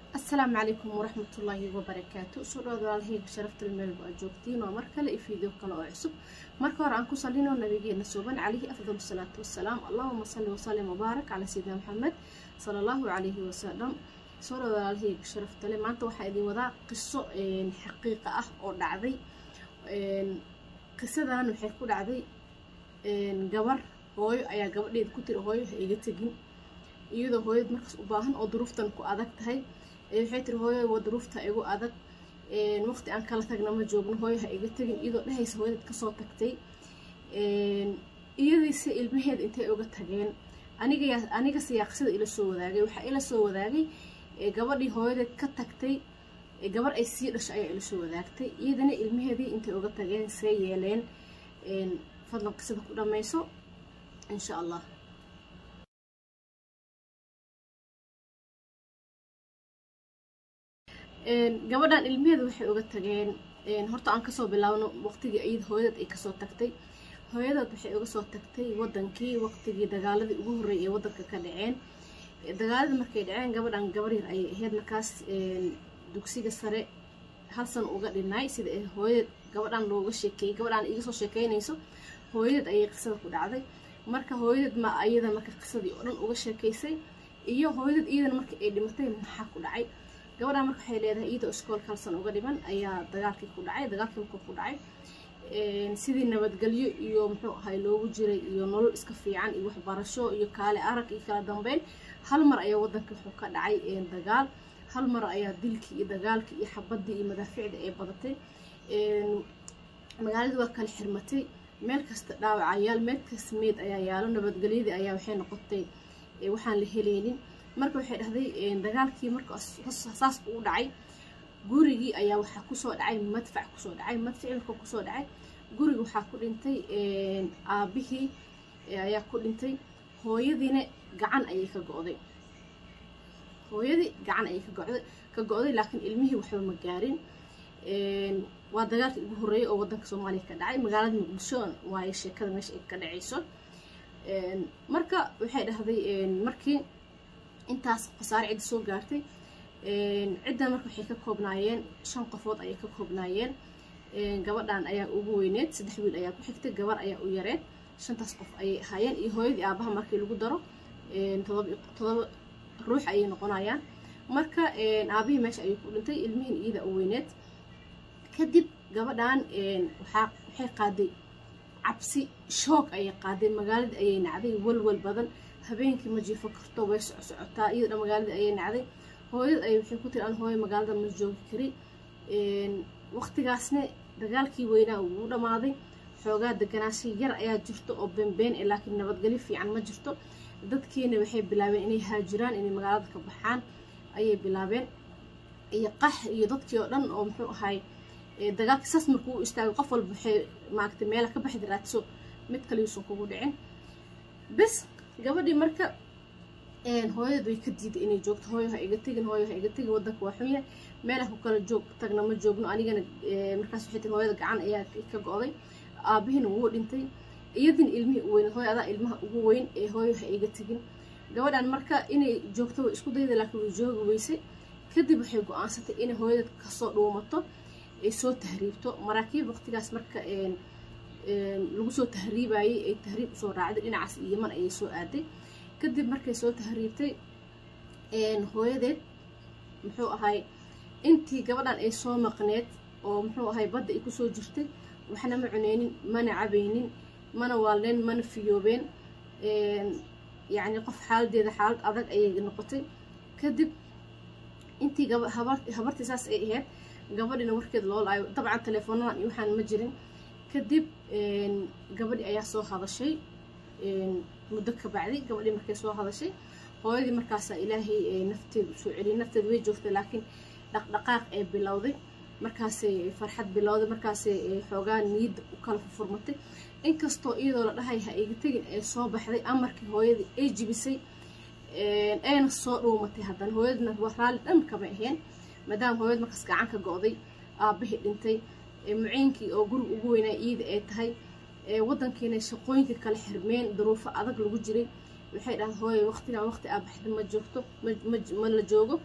asalaamu calaykum waraxmatullaahi wabarakaatu soo dhawaad walaalahayga sharafta meelba aad joogtiin waa mar kale iyo fiideo kale oo cusub marka hore aan ku salino nabigeena suuban calayhi afdal salaatu wasalaam allahuma salli wasalim wabaarak calaa sayidina maxamed sala allahu calayhi wasalam soo dhawaad walaalahayga sharafta le maanta waxaa idin wadaa qiso xaqiiqa ah oo dhacday qisadan waxay ku dhacday gabar hooyo ayaa gabadheeda ku tiri hooyo ha iga tegin iyadoo hooyad markaas u baahan oo duruuftan ku adag tahay waxay tiri hooyo waa duruufta igu adag waqti aan kala tagna ma joogno hooyo ha iga tegin iyadoo dhehaysa hooyadad kasoo tagtay iyadiise ilmaheeda intay uga tageen aniga aniga siyaaqsida ila soo wadaagay waxaa ila soo wadaagay gabadhii hooyadeed ka tagtay gabar ay sii dhasho ayaa ila soo wadaagtay iyadana ilmaheedii intay uga tageen see yeeleen fadlan qisada ku dhammayso insha allah gabadhan ilmaheeda waxay uga tageen horta aan kasoo bilaabno waqtigii iyada hooyadad ay kasoo tagtay hooyadad waxay uga soo tagtay wadankii waqtigii dagaaladii ugu horreeyay ee wadanka ka dhaceen dagaaladii markay dhaceen gabadhan gabar yar ayay ahayd markaas dugsiga sare hal san uga dhinaay sida hooyadad gabadhan looga sheekeeyey gabadhan iga soo sheekeynayso hooyadad ayay qisada ku dhacday marka hooyadad ma iyada marka qisadii oo dhan uga sheekaysay iyo hooyadad iyadana marka ay dhimatay maxaa ku dhacay gabadhan marka waxay leedahay iyadoo iskoolka halsan uga dhiman ayaa dagaalkii ku dhacay dagaalkii markuu ku dhacay sidii nabadgelyo iyo muxuu ahay loogu jiray iyo nolol iska fiican iyo waxbarasho iyo kaale arag iyo kala dambeyn hal mar ayaa wadanka wuxuu ka dhacay dagaal hal mar ayaa dilkii iyo dagaalkii iyo xabadii iyo madaaficda ay badatay magaaladii waa kala xirmatay meel kasta dhaawacayaal meel kasta meed ayaa yaalo nabadgelyadii ayaa waxay noqotay waxaan la heleynin marka waxay dhahday dagaalkii marka saas uu dhacay gurigii ayaa waxaa kusoo dhacay madfac kusoo dhacay madfaci marka kusoo dhacay guriga waxaa ku dhintay aabihii ayaa ku dhintay hooyadiina gacan ayay ka go'day hooyadii gacan ayay ka go'day ka go'day laakiin ilmihii waxba ma gaarin waa dagaalkii ugu horreeyay oo wadanka soomaaliya ka dhacay magaalada muqdisho waayo sheekada meesha ay ka dhacayso marka waxay dhahday markii intaas khasaare cidda soo gaartay ciddan marka waxay ka koobnaayeen shan qofood ayay ka koobnaayeen gabadhan ayaa ugu weyneed saddex wiil ayaa ku xigtay gabar ayaa u yareed shantaas qof ayay ahaayeen iyo hooyadii aabaha markii lagu daro todoba ruux ayay noqonayaan marka aabihii meesha ayuu ku dhintay ilmihiin iyada u weyneed kadib gabadhan waxaa waxay qaaday cabsi shoog ayay qaaday magaaladii ayay nacday walwal badan habeenkii ma jiifo karto way socsocotaa iyadoo magaaladii ayay nacday hooyad ay waxay ku tiri an hooyo magaalada ma joogi kari waqtigaasna dagaalkii weynaa wuu dhammaaday xoogaa deganaasha yar ayaa jirto oo beenbeen ee laakiin nabadgelyo fiican ma jirto dadkiina waxay bilaabeen inay haajiraan inay magaalada ka baxaan ayay bilaabeen iyo qax iyo dadkii oo dhan oo muxuu ahay dagaalka saas markuu u istaagay qof walba waxay maaragtay meela ka baxdi raadso mid kaliyuusan kugu dhicin bes gabadhii marka hooyadad way ka diiday inay joogto hooyo ha iga tegin hooyo ha iga tegin wadanka waa xun yahay meelah ku kala joog tagna ma joogno anigana markaas waxay tiri hooyada gacan ayaa ka go'day aabihiina wuu dhintay iyadina ilmihii u weyn hooyo adaa ilmaha ugu weyn ee hooyo ha iga tegin gabadhan marka inay joogto way isku dayda laakiin way joogi weysay kadib waxay go-aansatay inay hooyadad kasoo dhuumato ay soo tahriibto maraakiib waqtigaas marka lagu soo tahriibayay ay tahriib usoo raacday dhinacaas yeman ayay soo aaday kadib markay soo tahriibtay hooyadeed muxuu ahay intii gabadhan ay soo maqneed oo muxuu ahay badda ay kusoo jirtay waxna ma cuneynin mana cabaynin mana waalneen mana fiyoobeen yacni qof xaaladeeda xaalad adag ayay noqotay kadib intii habartii saas ay ahayd gabadhina warkeeda loo laayo dabcan teleefoonadan iyo waxaan ma jirin kadib gabadhi ayaa soo hadashay muddo ka bacdi gabadhii markay soo hadashay hooyadii markaasaa ilaahay nafteeda usoo celiyay nafteeda way joogtay laakiin dhaqdhaqaaq ee bilowday markaasay farxad bilowday markaasay xoogaa niyadda u kala furfurmatay inkastoo iyadoo la dhahay ha iga tegin ee soo baxday amarkii hooyadii ay jibisay ayna soo dhuumatay haddana hooyadna waa raalli dhan kama aheen maadaama hooyad markaas gacan ka go'day aabahii dhintay muciinkii oo guriga ugu weynaa iida ay tahay wadankiina shaqooyinka kala xirmeen duruufo adag lagu jiray waxay dhahaan hooye waqtigan waqti aa baxda ma joogto ma la joogo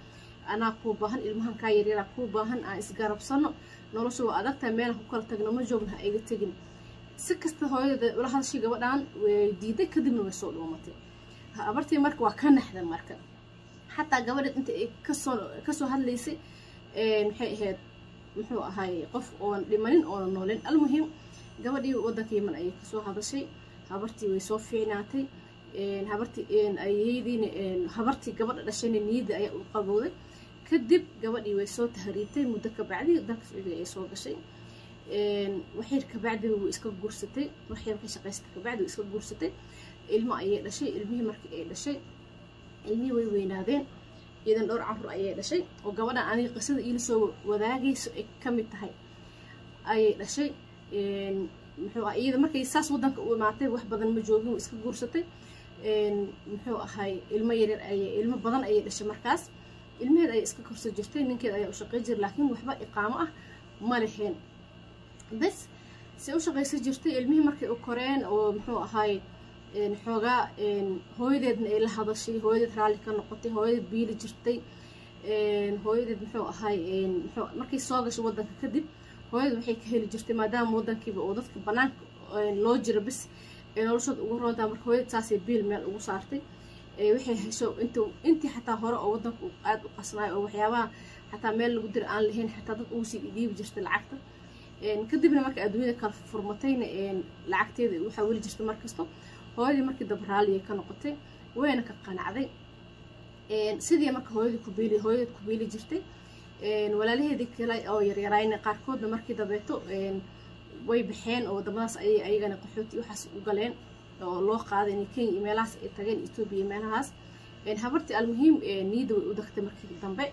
anaa kuu baahan ilmahan kaa yaryaraa kuu baahan aan isgarabsano nolosha waa adagtahay meelaan ku kala tagno ma joogna ha iga tegin si kasta hooyada ula hadashay gabadhan way diiday kadibna way soo dhuumatay abartii marka waa ka naxda marka xataa gabadheed inta ay kasoo kasoo hadlaysay maxay ahayd muxuu ahay qof oon dhimanin oona noolin almuhim gabadhii waddanka yeman ayay kasoo hadashay habartii way soo fiicnaatay habartii ayadiina habartii gabadha dhashayna niyadda ayaa u qabowday kadib gabadhii way soo tahriibtay muddo kabacdi dalka sacuudiga ay soo gashay waxyar kabacdi way iska guursatay waxyar ka shaqaysatay kabacdi way iska guursatay ilmo ayay dhashay ilmihii markii ay dhashay ilmihii way weynaadeen iyadan dhowr carruur ayay dhashay oo gabadhan aniga qisada iila soo wadaagayso ay ka mid tahay ayay dhashay muxuu ah iyada markay saas waddanka u imaatay wax badan ma joogin way iska guursatay muxuu ahay ilmo yaryar ayay ilmo badan ayay dhashay markaas ilmaheed ayay iska korso jirtay ninkeed ayaa u shaqay jira laakiin waxba iqaamo ah ma leheen bes se u shaqaysan jirtay ilmihii markay u koreen oo muxuu ahay xoogaa hooyadeedna ay la hadashay hooyadeed raalli ka noqotay hooyadeed biili jirtay hooyadeed muxuu ahay markay soo gashay waddanka kadib hooyadeed waxay ka heli jirtay maadaama waddankiiba oo dadka banaanka loo jiro bis ee noloshooda ugu roontaa marka hooyadeed saasay biil meel ugu saartay waxay hesho int intii xataa hore oo waddanku aada u qasnaayo oo waxyaabaha xataa meel lagu dira aan lahayn xataa dad ugu sii dhiibi jirtay lacagta kadibna marka adduunyada kala furmatayna lacagteeda waxaa weli jirta markasto hooyadii markii daba raalliya ka noqotay wayna ka qanacday sidii marka hooyadii kubiili hooyadeed ku biili jirtay walaalaheedii kale oo yaryaraayna qaarkoodna markii dabeeto way baxeen oo wadamadaas ayay ayagana qaxooti waxaas u galeen oo loo qaaday inay kenya iyo meelahaas ay tageen etoobiya iyo meelahaas habartii almuhiim niyadda way u dagtay markii dambe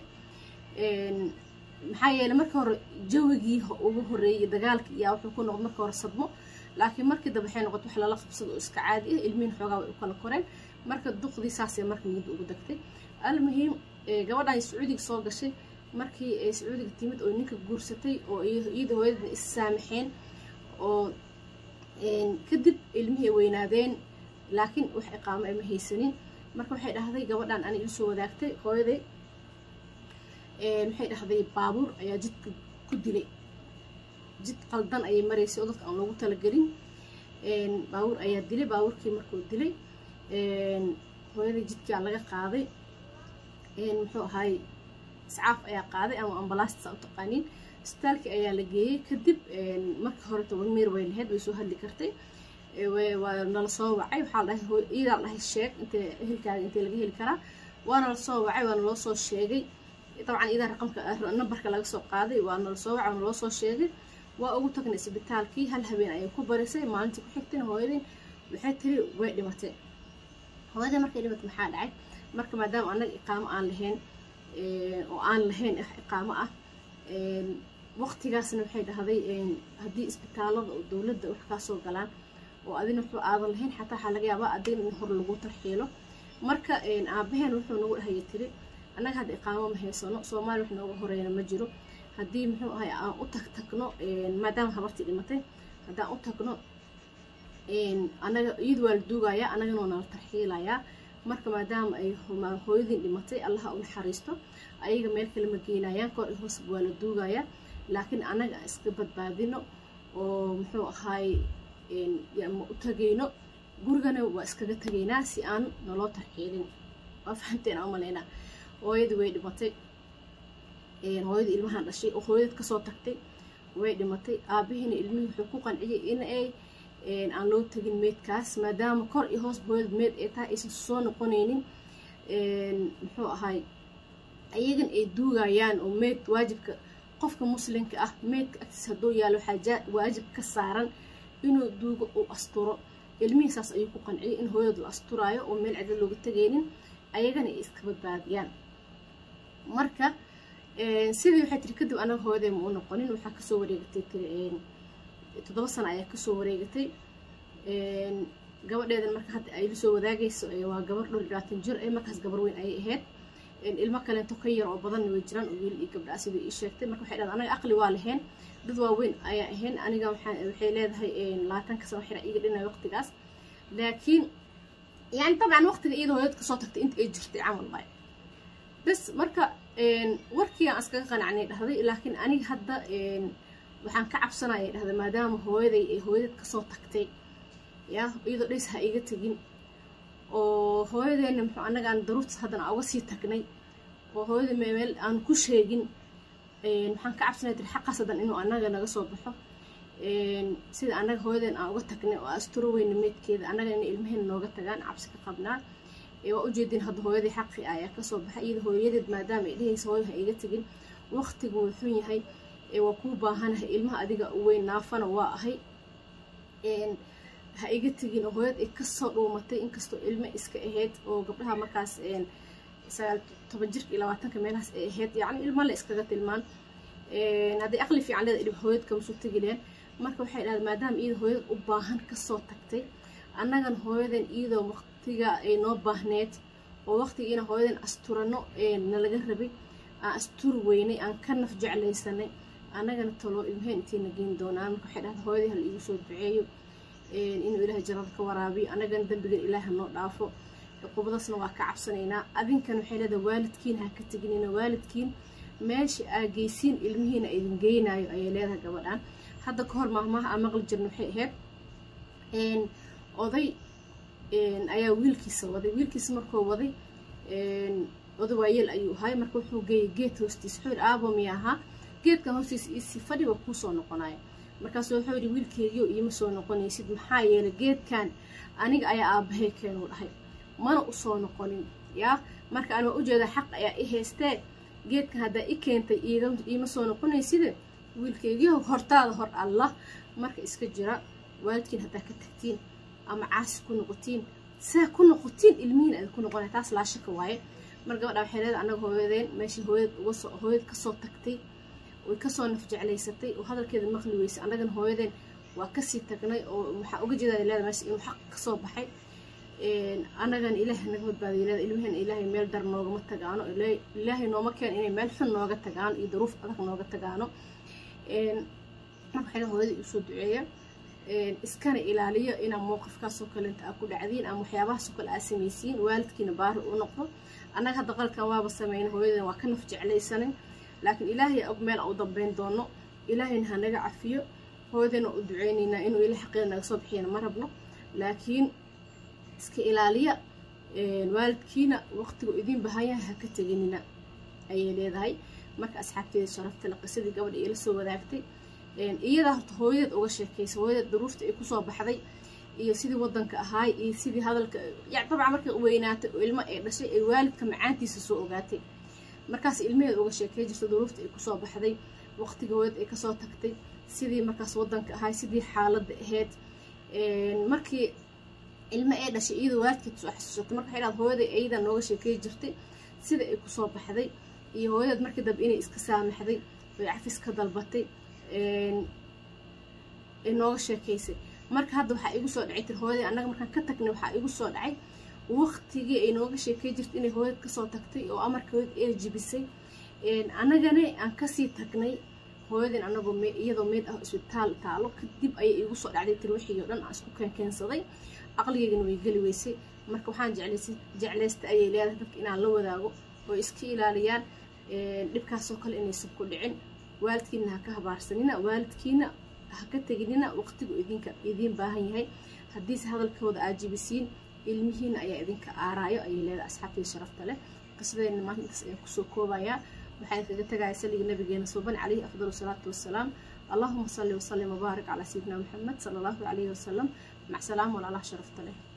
maxaa yeelay marka hore jawigii ugu horeeyay dagaalkii iyaa wuxuu ku noqday marka hore sadmo laakiin markii dambe waxay noqotay wax lala qabsado oo iska caadi ah ilmihin xoogaa way u kala koreen marka duqdii saasay marka niyadda ugu dagtay almuhiim gabadhan sacuudiga soo gashay markii ay sacuudiga timid oo ninka guursatay oo iyada hooyadeedna is saamaxeen oo kadib ilmihii ay weynaadeen laakiin wax iqaamo ay ma haysanin marka waxay dhahday gabadhan ani ilasoo wadaagtay hooyaday maxay dhahday baabuur ayaa jidka ku dilay jid qaldan ayay maraysay oo dadka aan loogu talagelin baabuur ayaa dilay baabuurkii markuu dilay hooyaday jidkaa laga qaaday muxuu ahaay iscaaf ayaa qaaday ama ambalaasta u taqaaniin isbitaalkii ayaa la geeyey kadib markii hore toban meer way lahayd way soo hadli kartay waa nala soo wacay waxaa la dhahay iyadaa la dhahay sheeg intee ehelkaaga intee laga heli karaa waana la soo wacay waana loo soo sheegay dabcan iyadaa raqamka nambarka laga soo qaaday waana la soo wacay waana loo soo sheegay waa ugu tagnay isbitaalkii hal habeen ayay ku barisay maalintii ku xigtayna hooyadii waxay tiri way dhimatay hooyadii markay dhimatay maxaa dhacay marka maadaama annaga iqaamo aan lahayn oo aan lahayn iqaamo ah waqtigaasna waxay dhahday haddii isbitaalada oo dowladda wax kaa soo galaan oo adina wuxuu aadan lahayn xataa waxaa laga yaabaa adigna in hor lagu tarxiilo marka aabaheen wuxuu nagu dhahaya tiri annaga hadda iqaamo ma haysano soomaaliya wax nooga horeyna ma jiro haddii muxuu ahay aan u tag tagno maadaama habartii dhimatay haddaan u tagno anaga iyadu waa la duugayaa annagana waa nala tarxiilayaa marka maadaama ay hooyadiin dhimatay allaha u naxariisto ayaga meel kale ma geynayaan kor i hoos waa la duugayaa laakiin annaga aan iska badbaadino oo muxuu ahaay ma u tagayno gurigana waa iskaga tagaynaa si aan naloo tarxiilin waa fahamteen aan umalaynaa hooyadii way dhimatay hooyadii ilmahan dhashay oo hooyadeed kasoo tagtay way dhimatay aabihiina ilmihii wuxuu ku qanciyay in ay aan loo tegin meydkaas maadaama kor iyo hoos hooyada meyd ay tahay aysan soo noqonaynin muxuu ahaay ayagan ay duugayaan oo meyd waajibka qofka muslimka ah meydka agtiis hadduu yaalo waxaa waajib ka saaran inuu duugo uu asturo ilmihiisaas ayuu ku qanciyay in hooyada la asturaayo oo meel cida looga tegaynin ayagana ay iska badbaadiyaan marka sidii waxay tiri kadib anaga hooyaday ma u noqonin waxaa kasoo wareegatay tiri toddoba sano ayaa kasoo wareegatay gabadheedan marka hadda ay lasoo wadaagayso waa gabar dhowr labaatan jir ee markaas gabar weyn ayay ahayd ilmo kaleento ka yar oo badanna way jiraan oo wiil iyo gabdha sidii ii sheegtay marka waxay dhahday anaga aqli waa lahayn dad waaweyn ayaa ahayn aniga waxay leedahay labaatanka sano xira iga dhinay waqtigaas laakiin yani dabcan waqtiga iyada hooyad kasoo tagtay inta ay jirtay camal waay bas marka warkii aan iskaga qanacnay dhahday laakiin aniga hadda waxaan ka cabsanaya dhahday maadaama hooyaday ay hooyadad kasoo tagtay ya iyadoo dhays ha iga tegin oo hooyadeena muxuu annaga aan daruurtas haddana uga sii tagnay oo hooyada meel aan ku sheegin waxaan ka cabsanaya tiri xaqaas haddan inuu annaga naga soo baxo sida annaga hooyadeen aan uga tagnay oo asturo weyna meydkeeda annaga inay ilmaheena nooga tagaan cabsi ka qabnaa waa ujeedin hadda hooyadii xaqi ayaa kasoo baxay iyada hooyadeed maadaama ay dhehaysa hooyo ha iga tegin waqtigu wuu xun yahay waa kuu baahanahay ilmaha adiga weyn naafana waa ahay ha iga tegin oo hooyad ay kasoo dhuumatay inkastoo ilmo iska ahayd oo gabdhaha markaas sagaal toban jirka iyo labaatanka meelahaas ay ahayd yacni ilmo la iskaga tilmaan hadday aqli fiican leeda ilma hooyad kamasoo tegi leen marka waxay dhahday maadaama iyada hooyad u baahan kasoo tagtay annagan hooyadan iyadoo waqtiga ay noo baahneed oo waqtigiina hooyadan asturano nalaga rabay aan asturi weynay aan ka naf jeclaysanay annagana taloo ilmaheen intayna geyn doonaan marka waxay dhahday hooyadii hala iigu soo duceeyo inuu ilaahay jannada ka waraabiyo annagana dembigan ilaaha noo dhaafo qubadaasna waa ka cabsanaynaa adinkan waxay leedahay waalidkiin ha ka teginina waalidkiin meesha aa geysiin ilmihiina idin geynayo ayay leedahay gabadhan hadda ka hor maahmaaha aan maqli jirna waxay ahayd oday ayaa wiilkiisa waday wiilkiisa markuu waday oday waayeel ayuu ahay marka wuxuu geeyay geed hoostiisa wuxuu yidhi aabo miya ahaa geedkan hoostiisa isi fadhi waa kuu soo noqonaya markaasu wuxuu yidhi wiilkeegiyo iima soo noqonaysid maxaa yeelay geedkan aniga ayaa aabahay keenuu dhahay mana usoo noqonin yaa marka aan waa ujeeda xaq ayaa i haystee geedkan haddaa i keentay iima soo noqonayside wiilkeegiyo hortaada hor allah marka iska jira waalidkiin haddaa ka tagtiin ama caasi ku noqotiin saa ku noqotiin ilmihiin aad ku noqonaya taas laa shaka waaye mar gabadha waxay leedahay annaga hooyadeen meeshii hooyad uga soo hooyad kasoo tagtay way kasoo naf jeclaysatay oo hadalkeeda maqli weysay annagana hooyadeen waa kasii tagnay oo waxaa uga jeedaa leedahay meesha inuu xaq kasoo baxay annagana ilaahay naga badbaadiya leedahay ilmaheen ilaahay meel dar noogama tagaano ilaahay nooma keen inay meel xun nooga tagaano iyo daruuf adag nooga tagaano marka waxay hooyada igu soo duceeya iskana ilaaliyo inaa mowqifkaasoo kalenta aa ku dhacdiin ama waxyaabahaasoo kale aa samaysiin waalidkiina baari u noqdo annaga hadda qalkan waaba sameyna hooyadan waa ka naf jeclaysanin laakiin ilaahay og meel u dambeyn doono ilaahayna ha naga cafiyo hooyadana u duceyneynaa inuu ilaah xaqeeda naga soo bixiyana ma rabno laakiin iska ilaaliya waalidkiina waqtigu idiin bahanyahay ha ka teginina ayay leedahay marka asxaabteeda sharaftale qisadii gabadha ila soo wadaagtay iyadaa horta hooyadeed uga sheekaysa hooyadeed daruurta ay kusoo baxday iyo sidii wadanka ahaay iyo sidii hadalka yani dabcan markay weynaatay oo ilmo ay dhashay ay waalidka macaantiisa soo ogaatay markaas ilmaheed uga sheekay jirta daruurta ay kusoo baxday waqtiga hooyad ay kasoo tagtay sidii markaas wadanka ahaay sidii xaaladda ahayd markii ilmo ay dhashay iyadoo waalidkeed soo xasuusatay marka waxay dhaad hooyaday ayada nooga sheekay jirtay sida ay kusoo baxday iyo hooyadeed markii dambe inay iska saamaxday oy cafis ka dalbatay ay nooga sheekaysay marka hadda waxaa igu soo dhacay tir hooyaday annaga markaan ka tagnay waxaa igu soo dhacay waqtigii ay nooga sheekay jirtay inay hooyad kasoo tagtay oo amarka hooyad ee jibisay annagana aan kasii tagnay hooyadeen anagoo iyadoo meyd ah isbitaal taalo kadib ayay igu soo dhacday tir wixii oo dhan aan isku keenkeensaday aqligeygana way geli weysay marka waxaan jeclaysay jeclaystay ayay leedahay dadka inaan la wadaago oo iska ilaaliyaan dhibkaasoo kale inaysan ku dhicin waalidkiina ha ka habaarsanina waalidkiina ha ka teginina waqtigu idinka idiin baahan yahay haddiise hadalkooda aad jibisiin ilmihiina ayaa idinka aaraayo ayay leedahay asxaabtii sharafta leh qisadeena maanta intaas ayaan kusoo koobayaa waxaan kaga tagaya saliga nabigeena suuban calayhi afdalu salaatu wassalaam allahuma salli wasallim wabaarik calaa sayidina maxamed sala allahu calayhi wasalam mac salaam walaalaha sharafta leh